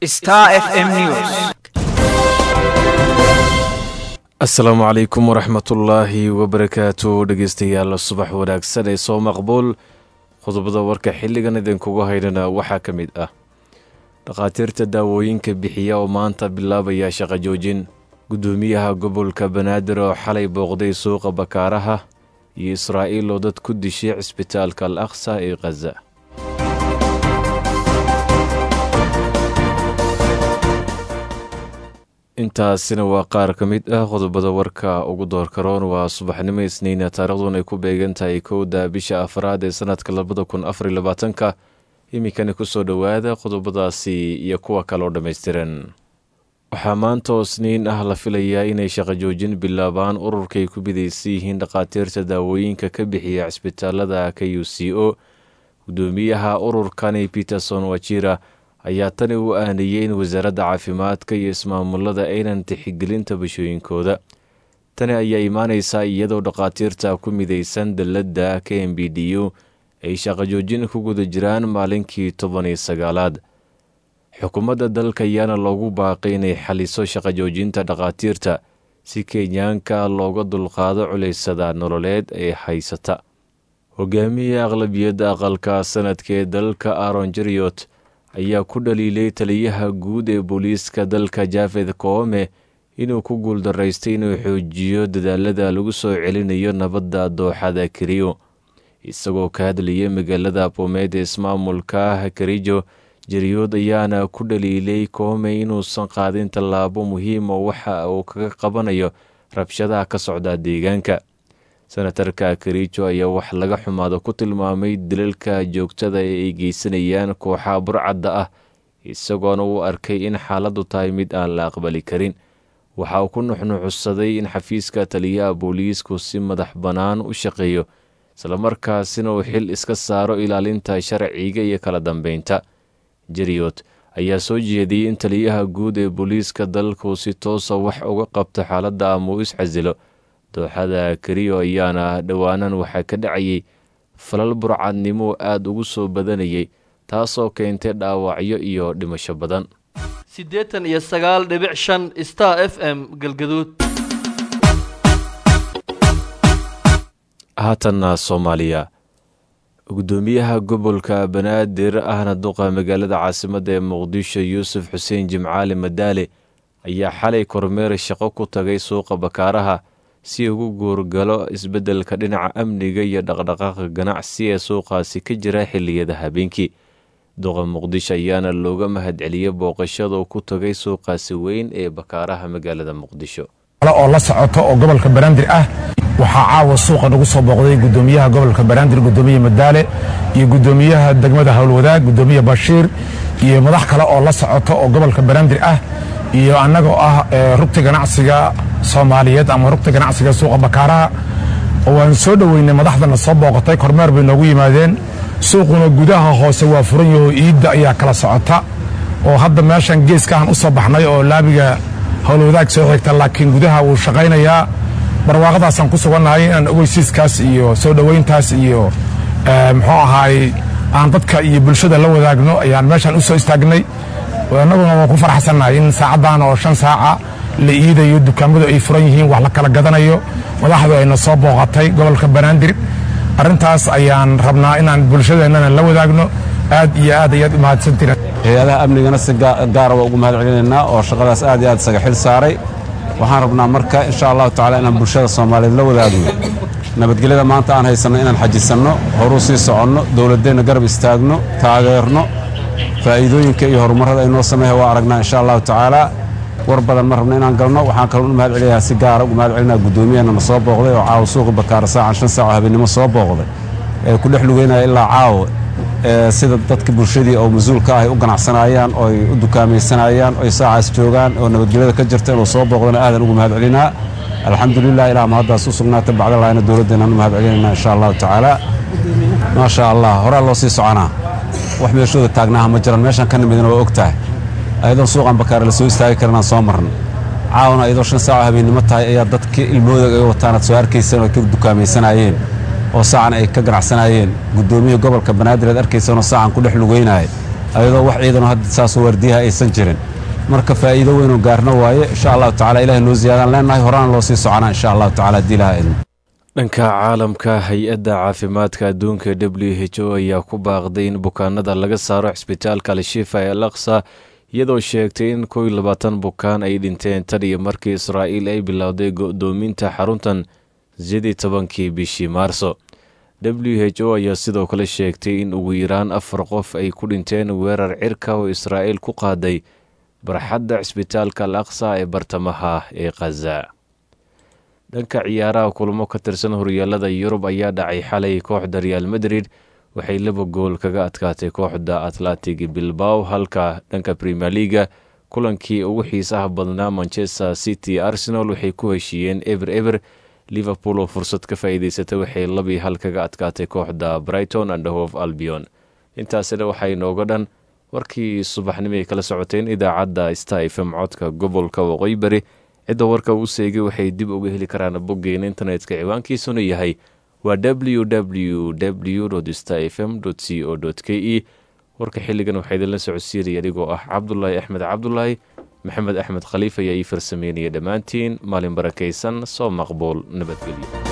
Star FM News. asalaamu calaykum waraxmatullaahi wabarakaatu dhegeystayaal subax wanaagsan ee soo maqbuul qodobada warka xilligan idinkugu haydhana waxaa ka mid ah dhakhaatiirta daawooyinka bixiya oo maanta bilaabaya shaqo joojin guddoomiyaha gobolka banaadir oo xalay booqday suuqa bakaaraha iyo israa'iil oo dad ku dishay cisbitaalka al aqsa ee khaza intaasina waa qaar ka mid ah qodobada warka ugu doorkaroon waa subaxnimo isniina taariikhdun ay ku beegan tahay kowda bisha afraad ee sanadka labada kun afariy labaatanka iminkani kusoo dhowaada qodobadaasi iyo kuwa kale oo dhammaystiran waxaa maanta oo isniin ah la filayaa inay shaqo joojin bilaabaan ururkay ku bidaysan yihiin dhakhaatiirta daawooyinka ka bixiya cisbitaalada k u c o guddoomiyaha ururkani peterson wajira ayaa tani u aaniyey in wasaaradda caafimaadka iyo ismaamulada aynan tixigelinta bashooyinkooda tani ayaa imaaneysaa iyadoo dhakhaatiirta ku midaysan dalladda k m b d u ay shaqo joojin ku guda jiraan maalinkii toban iyo sagaalaad xukuumadda dalka ayaana loogu baaqay inay xaliso shaqo joojinta dhakhaatiirta si kenyaanka looga dulqaado culaysada nololeed ee haysata hogaamiya aqlabiyadda aqalka sanadka ee dalka aron jeriot ayaa ku dhaliilay taliyaha guud ee booliiska dalka jafed koome inuu ku guuldaraystay inuu xoojiyo dadaalada lagu soo celinayo nabadda dooxada keriyo isagoo ka hadlayay magaalada bomeed ee ismaamulka kerijo jeriyood ayaana ku dhaliilay koome inuusan qaadin tallaabo muhiima waxa uu kaga qabanayo rabshadaha ka socda deegaanka senatarka kerijo ayaa wax laga xumaado ku tilmaamay dilalka joogtada ee ay geysanayaan kooxaha burcadda ah isagoona uu arkay in xaaladdu tahay mid aan la aqbali karin waxa uu ku nuxnuxusaday in xafiiska taliyaha booliisku si madax bannaan u shaqeeyo islamarkaasina uu xil iska saaro ilaalinta sharciga iyo kala dambeynta jeriyot ayaa soo jeediyey in taliyaha guud ee booliiska dalku si toosa wax uga qabto xaaladda ama uu iscasilo dooxada keriyo ayaana dhowaanan waxaa ka dhacayay falal burcadnimo aada ugu soo badanayay taasoo keentay dhaawacyo iyo dhimasho badan siddeetan iyo sagaal dhibic shan star f m galgaduud haatanna soomaaliya guddoomiyaha gobolka banaadir ahna duqa magaalada caasimadda ee muqdisho yuusuf xuseen jimcaali madaale ayaa xalay kormeer shaqo ku tagay suuqa bakaaraha si ugu guurgalo isbeddelka dhinaca amniga iyo dhaqdhaqaaqa ganacsi ee suuqaasi ka jira xilliyada habeenkii duqa muqdisho ayaana looga mahadceliyey booqashada ku tagay suuqaasi weyn ee bakaaraha magaalada muqdisho oo la socoto oo gobolka banaadir ah waxaa caawa suuqa nagu soo booqday gudoomiyaha gobolka banaadir gudoomiye madaale iyo gudoomiyaha degmada howlwadaag gudoomiye bashiir iyo madax kale oo la socoto oo gobolka banaadir ah iyo annagoo ah rugta ganacsiga soomaaliyeed ama rugta ganacsiga suuqa bakaaraha waan soo dhoweynay madaxdana soo booqatay kormeer bay noogu yimaadeen suuquna gudaha hoose waa furan yaho iidda ayaa kala socota oo hadda meeshan geeskahan u soo baxnay oo laabiga howlwadaag soo xigta laakiin gudaha wuu shaqaynayaa barwaaqadaasaan ku sugannahay inaan ogeysiiskaas iyo soo dhoweyntaas iyo muxuu ahaay aan dadka iyo bulshada la wadaagno ayaan meeshan u soo istaagnay annaguna waan ku faraxsannahay in saacaddan oo shan saaca la iidayo dukaamadu ay furan yihiin wax la kala gadanayo madaxdu ayna soo booqatay gobolka banaadir arrintaas ayaan rabnaa inaan bulshadeennana la wadaagno aad iyo aad ayaad u mahadsantiin hay-adaha amnigana si gaara waa ugu mahad celinaynaa oo shaqadaas aad iyo aad isaga xil saaray waxaan rabnaa marka insha allahu tacala inaan bulshada soomaaliyeed la wadaagno nabadgelyada maanta aan haysanno inaan xajisanno horuu sii soconno dowladdeenna garab istaagno taageerno faa'iidooyinka iyo horumarrada aynoo sameeya waa aragnaa insha allahu tacaala war badan ma rabno inaan galno waxaan kaloo u mahad celinayaa si gaara ugu mahad celinaya guddoomiyahanna na soo booqday oo caawa suuqi bakaara saacan shan saac oo habeennimo soo booqday ee ku dhex lugeynaya ilaa caawa sida dadka bulshadii oo mas-uulka ah ay u ganacsanayaan oo ay u dukaamaysanayaan oo ay saacaas joogaan oo nabadgelyada ka jirta inuu soo booqdana aadan ugu mahad celinaa alxamdulilah ilaa ma haddaas u sugnaata bacdalaahina dowladdeenaan u mahad celinayna insha allahu tacaala maasha allah horaa loo sii soconaa wax meeshooda taagnaaha ma jiran meeshaan ka nimidina waa og tahay ayadoo suuqan bakaare la soo istaagi karanaan soo marna caawana ayadoo shan saaco habeennimo tahay ayaa dadkii ilmooda ay wataan aad soo arkayseen oo ka dukaamaysanayeen oo saacan ay ka ganacsanaayeen guddoomiyihii gobolka banaadir aad arkaysanoo saacan ku dhex lugeynaya ayadoo wax ciidano hadda saasoo waardiyaha aysan jirin marka faa'iido weynoo gaarna waaye insha allahu tacala ilahay noo ziyaadaan leenahay horaan loo sii soconaa insha allahu tacala haddii ilaha idin dhanka caalamka hay-adda caafimaadka adduunka w h o ayaa ku baaqday in bukaanada laga saaro cisbitaalka al-shifa ee al aqsa iyadoo sheegtay in kow iyo labaatan bukaan ay dhinteen tan iyo markii israa'iil ay bilowday go'doominta xaruntan sidii tobankii bishii maarso w h o ayaa sidoo kale sheegtay in ugu yaraan afar qof ay ku dhinteen weerar cirka oo israa'iil ku qaaday barxadda cisbitaalka al aqsa ee bartamaha ee khaza dhanka ciyaaraha kulamo ka tirsan horyaalada yurub ayaa dhacay xalay kooxda real madrid waxay laba gool kaga adkaatay kooxda atlantic bilbao halka dhanka premier leaga kulankii ugu xiisaha badnaa manchester city arsenal waxay ku heshiiyeen eber eber liverpool oo fursad ka faa'iidaysatay waxay labii hal kaga adkaatay kooxda brighton and hof albion intaasina waxaa inooga dhan warkii subaxnimo ay kala socoteen idaacadda star fm codka gobolka waqooyi bari cidda warka uu seegay waxay dib uga heli karaan boggeena internetka ciwaankiisuna yahay waa w w w star fm c o k e warka xilligan waxaa idinla socodsiinaya adigoo ah cabdulaahi axmed cabdulaahi maxamed axmed khaliif ayaa ii farsameynaya dhammaantiin maalin barakaysan soo maqbuul nabadgelyo